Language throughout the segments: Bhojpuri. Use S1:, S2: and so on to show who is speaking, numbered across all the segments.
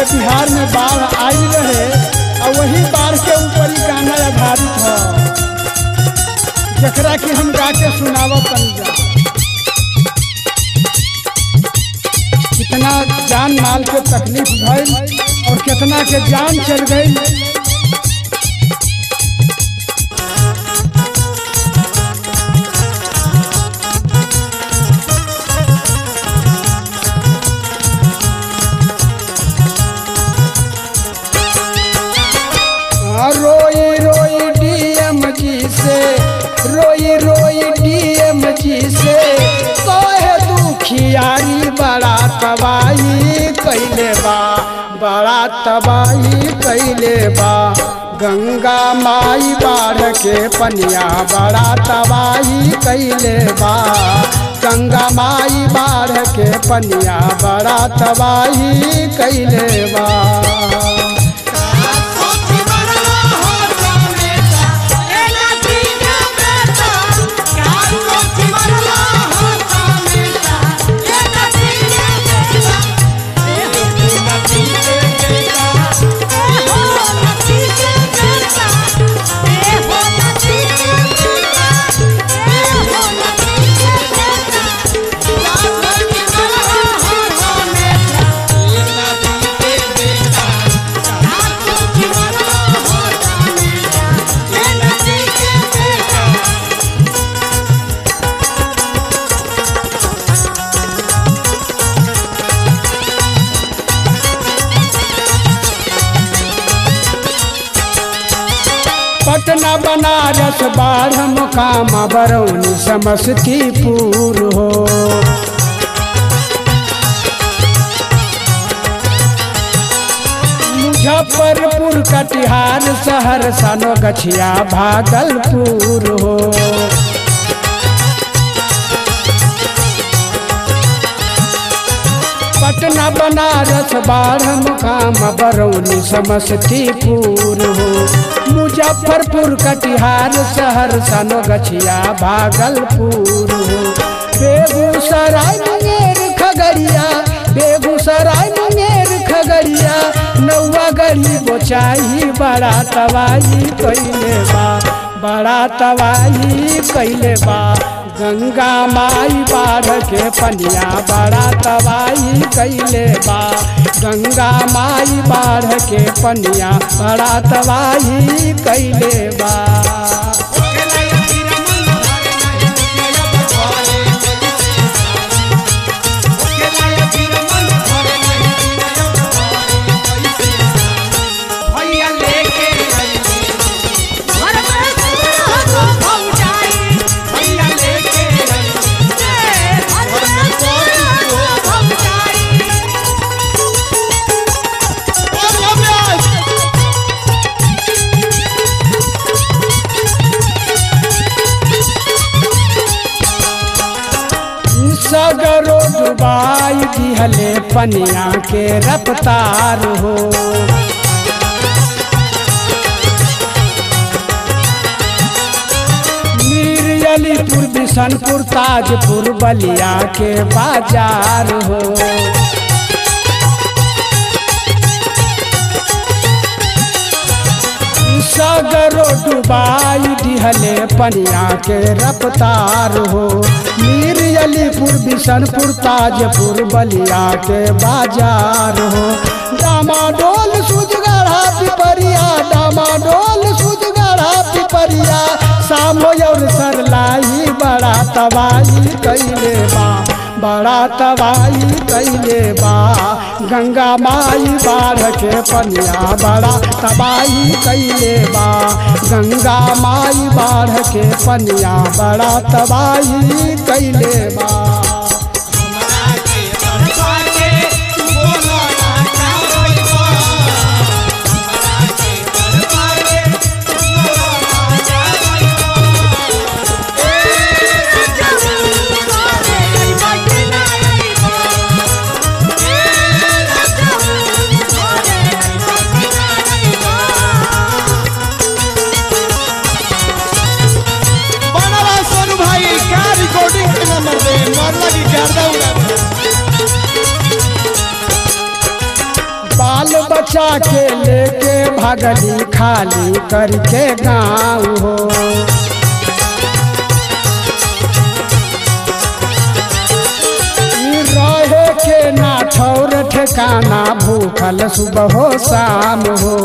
S1: बिहार में बाढ़ आई रहे और वही बाढ़ के ऊपर ही गाना आधारित है जकरा कि हम गा के सुनावत तनी जा कितना जान माल के तकलीफ भइल और कितना के जान चल गई हाँ, रोई रोई डीएम जी से रोई रोई डीएम जी से कहे दुखियारी बड़ा तबाही कैले बा बड़ा तबाही कैले बा गंगा माई बाढ़ के पनिया बड़ा तबाही कैले बा गंगा माई बाढ़ के पनिया बड़ा तबाही कैले बा पटना बनारस बाढ़ मुकामा बरौनी समस्तीपुर हो मुजफ्फरपुर कटिहार शहर सनो गछिया भागलपुर हो पटना बनारस बाढ़ मुकाम बरौनी समस्तीपुर हो मुजफ्फरपुर कटिहार शहर सनो गछिया भागलपुर हो बेगूसराय मुंगेर खगड़िया बेगूसराय मुंगेर खगड़िया नौवा गढ़ी बोचाई बड़ा तबाही कैले बा बड़ा तबाही कैले बा गंगा माई बाढ़ के पनिया बड़ा तबाही कैले बा गंगा माई बाढ़ के पनिया बड़ा तबाही कैले बा सगरो डुबाई दिहले पनिया के रफ्तार हो मीर अलीपुर बिशनपुर ताजपुर बलिया के बाजार हो सगरो डुबाई दिहले पनिया के रफ्तार हो मीर अलीपुर बिशनपुर ताजपुर बलिया के बाजार हो डामाडोल सुजगढ़ा पिपरिया डामाडोल सुजगढ़ा पिपरिया सामो और सरलाई बड़ा तबाही कैले बा बड़ा तबाही कैले बा गंगा माई बाढ़ के पनिया बड़ा तबाही कैले बा गंगा माई बाढ़ के पनिया बड़ा तबाही कैले बा
S2: बनवा सोनू भाई क्या रिकॉर्डिंग के नंबर दे मरला की गर्दा उड़ा
S1: बाल बच्चा के लेके भागली खाली करके गाँव हो ई रहे के ना ठौर ठिकाना भूखल सुबह हो शाम हो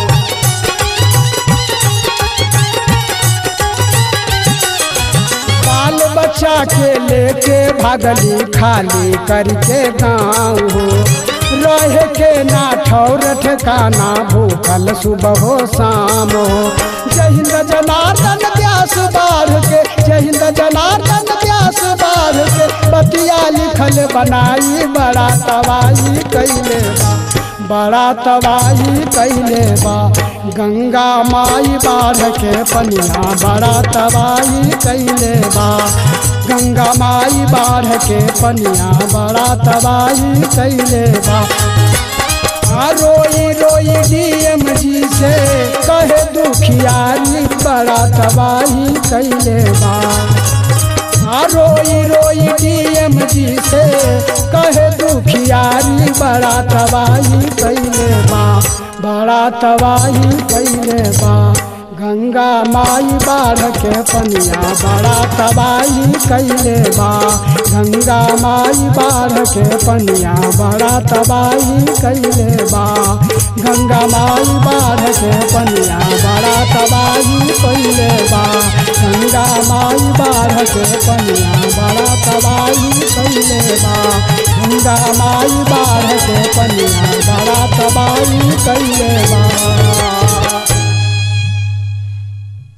S1: बाल बच्चा के लेके भागली खाली करके गाँव हो रह के ना ठौर ठिकाना भूखल सुबह हो शाम हो जय हिंद जनार्दन व्यास बार के जय हिंद जनार्दन व्यास बार के बतिया लिखल बनाई बड़ा तबाही कैले बा बड़ा तबाही कैले बा गंगा माई बाढ़ के पनिया बड़ा तबाही कैले बा गंगा माई बाढ़ के पनिया बड़ा तबाही कैले बा आ रोई रोई डीएम जी से कहे दुखियारी बड़ा तबाही कैले बा आ रोई रोई डीएम जी से कहे दुखियारी बड़ा तबाही कैले बा बड़ा तबाही कैले बा गंगा माई बाढ़ के पनिया बड़ा तबाही कैले बा गंगा माई बाढ़ के पनिया बड़ा तबाही कैले बा गंगा माई बाढ़ के पनिया बड़ा तबाही कैले बा गंगा माई बाढ़ के पनिया बड़ा तबाही कैले बा गंगा माई बाढ़ के पनिया बड़ा तबाही कैले बा